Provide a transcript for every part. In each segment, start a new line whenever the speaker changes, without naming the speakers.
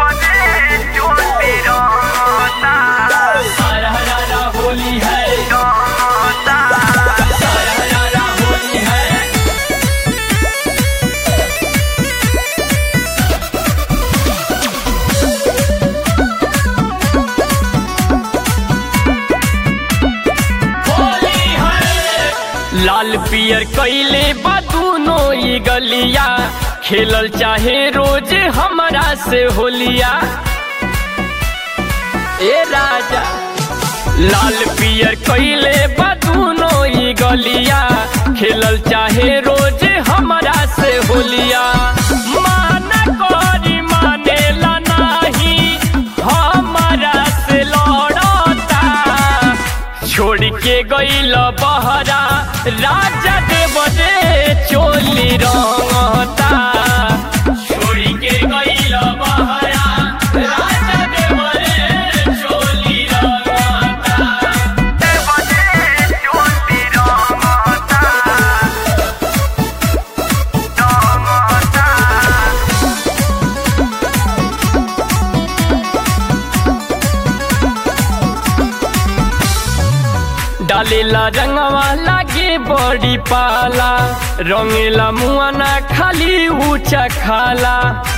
हरा हरा होली है हरा हरा होली है होली है लाल पियर कैले बा दूनो ई गलिया खेलल चाहे रोज हमरा से होलिया ए राजा लाल पियर कैले बा दूनो ई गलिया खेलल चाहे रोज हमरा से होलिया माना करी मानेला नाही हमरा से लड़ता छोड़ के गईल बहरा राजा देव रे चोली रंगता छोड़ के गईल बहरा राजा देव रे चोली रंगता डालेला रंगवा लागे बड़ी पाला रंगेला मुआना खाली ऊंचा खाला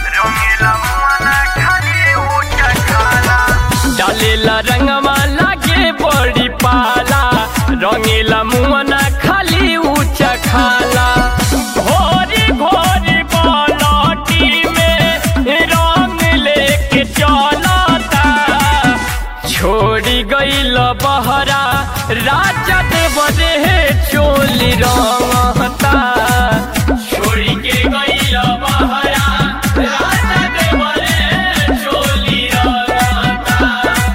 डालेला रंगवा लागे बड़ी पाला रंगेला मुआना खाली ऊंचा खाला भोरी भोरी बालटी में रंग लेके चलता छोड़ी गईल बहरा राजा देव रे चोली रंगता छोड़ी के गईल बहरा राजा देव रे चोली रंगता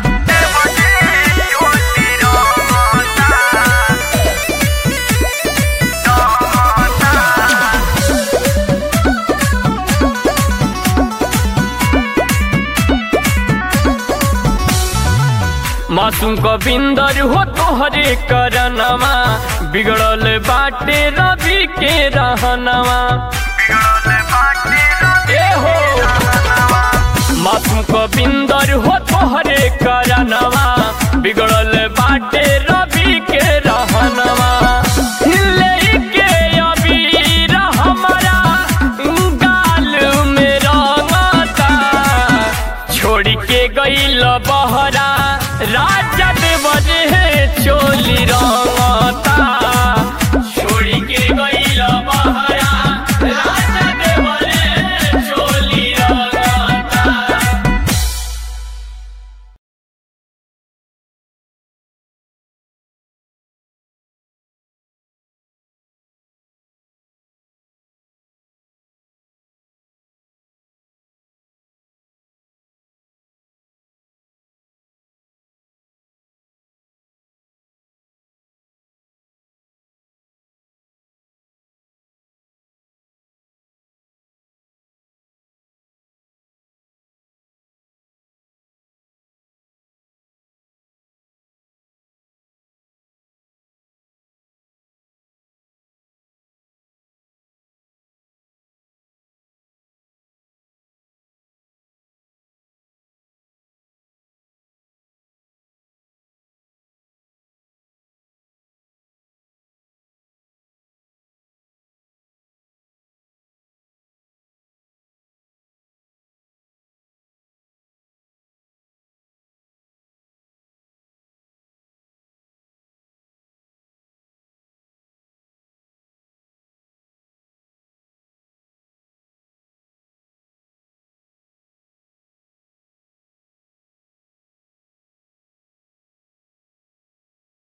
मासूम गोविंदर हो तोहरे करनवा बिगड़ल बाटे रवि के रहनवा ए हो मासूम गोविंदर हो तोहरे करनवा बिगड़ल बाटे रवि के रहनवा लेके अबीर हमरा गाल में रंगता छोड़ के गईल बहरा राजा देव रे चोली रंग